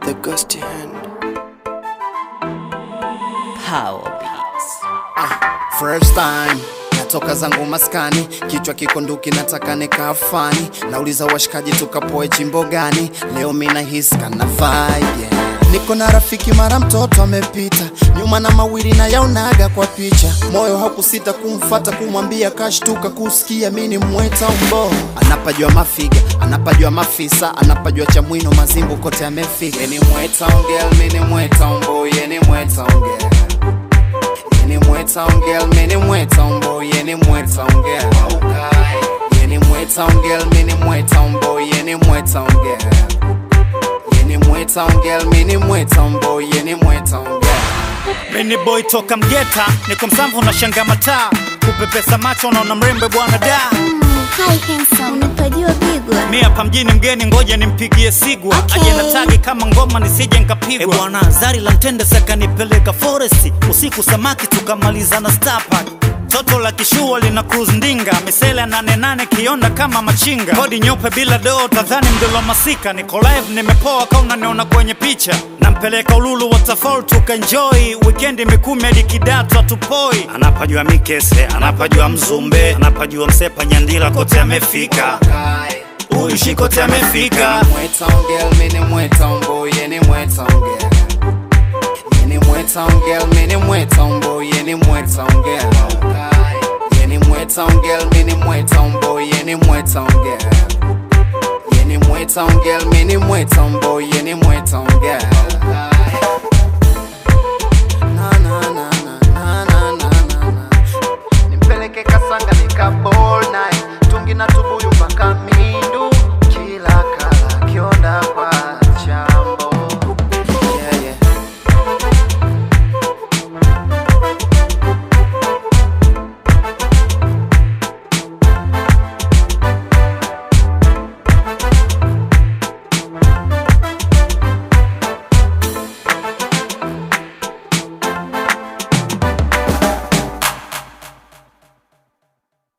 the ghosty hand. Power Beats. First time natoka zangu maskani, kichwa kiko nduki, nataka nikafani. Nauliza washikaji tukapoe chimbo gani? Leo mina hisi kana vibe yeah. Niko na rafiki mara mtoto amepita nyuma na mawili na yaonaga kwa picha, moyo hakusita kumfata kumwambia, kashtuka kusikia mini mweta umbo. Anapajua mafiga, anapajua mafisa, anapajua chamwino, mazimbu kote amefika. Yeni mweta ongel, mini mweta umbo, yeni mweta ongel Yeni mweta ongel, mini mweta umbo, yeni mweta ongel Yeni mweta ongel, mini mweta umbo, yeni mweta ongel Yeni mweta ongel, mini mweta umbo, yeni mweta ongel Mini boy toka Mgeta, niko Msamvu na shanga mataa, kupepesa macho naona mrembe bwana da. Hi handsome, unipajua pigwa Mi hapa mjini mgeni, ngoja nimpigie sigwa Okay. aje na tagi kama ngoma nisije nkapigwa. E bwana, zari la mtende sakanipeleka foresti usiku, samaki tukamaliza na Star Park. Toto la kishua lina cruise ndinga, misele nane nane kionda kama machinga, kodi nyeupe bila doo, tadhani mdolo masika. Niko live nimepoa, ka unaniona kwenye picha, nampeleka Ululu waterfall tukaenjoy, weekend mikumi hadi Kidatu atupoi. Anapajua Mikese, anapajua Mzumbe, anapajua Msepa, Nyandila, kote amefika huyu shikote amefika. Mweta ongel, mini mweta umbo, yeni mweta ongel Yeni mweta ongel, mini mweta umbo, yeni mweta ongel Yeni mweta ongel, mini mweta umbo, yeni mweta ongel Yeni mweta ongel, mini mweta umbo, yeni mweta ongel Na, na, na, na, na, na, na, na, na. Nimpeleke Kasanga nika ball night tungi na tubuyu mpaka mi